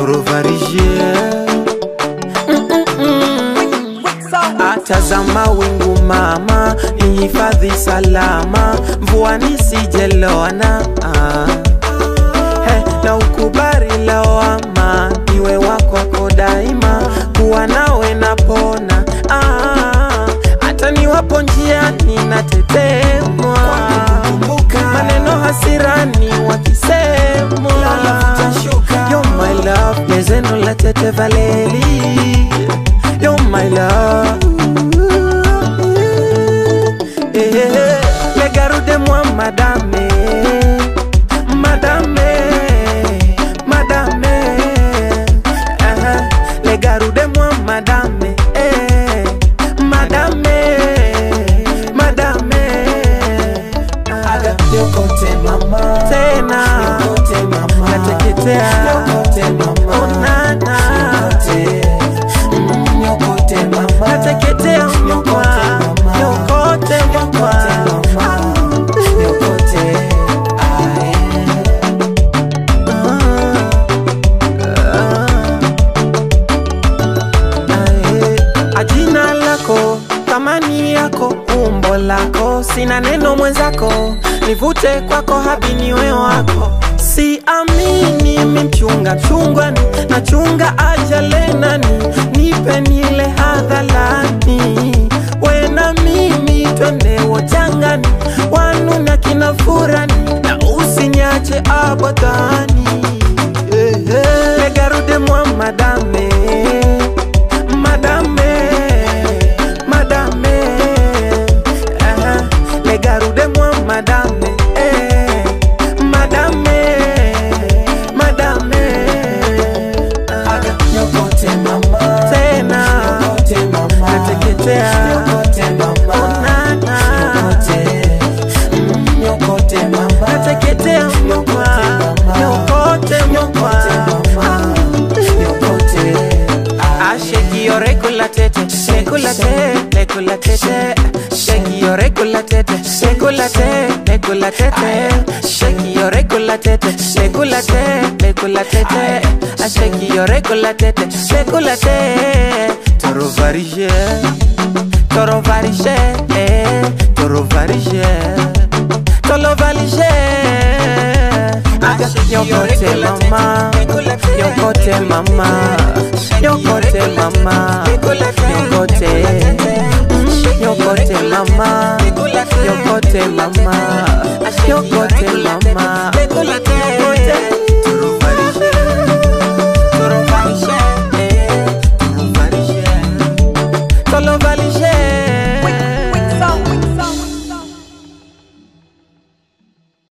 torovarije atazama wingu mama ni hifadhi salama mvua nisijeloana ah. Hey, na ukubari lawama niwe wakwako daima kuwa nawe napona ah, hata niwapo njiani natetemwa maneno hasirani wakisemwa You're my love nezeno la tete valeli You're my love Eh, eh, eh. Le garude moi madame Madame Madame uh-huh. Le garude moi madame eh. Madame Madame Aga yokote mama Tena yokote mama Nateketea yokote mama Onana yokote Mm, yokote mama Nateketea mwa mama. Yokote mwa yokote mama yokote ae Ae, ajina lako thamani yako umbo lako sina neno mwenzako nivute kwako habi niwe wako siamini mimchunga mchungwani nachunga ajalenani nipe nile hadhalani wena mimi twende wojangani wanu na kina furani na usinyache abadhani Eh, eh. legarude mwa madame madame madame uh, les garoude moi madame eh, madame madame Aga yokote mama tena yokote mama nateketea yokote mama onana yokote Mm, yokote mama nateketea mwa yokote mwa yokote Ah, shake your regular tete, regular tete, regular tete. Shake your regular tete, regular tete, regular tete. Shake your regular tete, regular tete, regular tete. Ah, shake your regular tete, regular tete. Toro varije, toro varije, eh, toro varije, toro varije. Ah, yokote mama, yokote mama, yokote mama, yokote, mm, yokote mama, yokote mama, yokote mama, yokote.